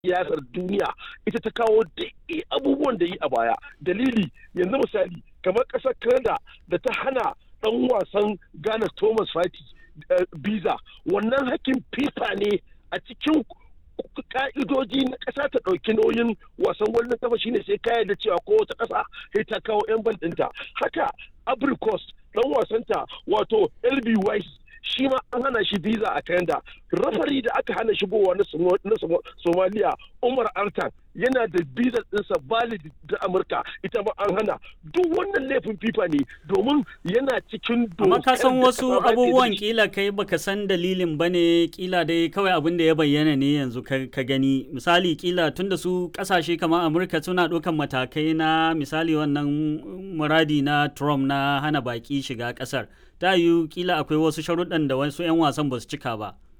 siyasar duniya ita ta kawo duk abubuwan da yi a baya dalili yanzu misali kamar ƙasar canada da ta hana ɗan wasan ghana thomas fati biza wannan hakkin fifa ne a cikin ka'idoji na ƙasa ta ɗauki nauyin wasan wannan kafa shine sai ka da cewa ko wata ƙasa sai ta kawo 'yan bal ɗinta haka abricos ɗan wasanta wato lb wise shi ma an hana shi visa a Canada. Rafari da aka hana shigowa na Somalia Umar Artan yana da visa ɗinsa valid da Amurka ita ma an hana. Duk wannan laifin FIFA ne domin yana cikin Amma ka san wasu abubuwan kila kai baka san dalilin ba ne kila dai kawai abin da ya bayyana ne yanzu ka gani. Misali kila tunda su kasashe kamar Amurka suna ɗaukan matakai na misali wannan muradi na Trump na hana baki shiga ƙasar. ta yiwu kila akwai wasu sharuɗan da wasu 'yan wasan ba su cika ba.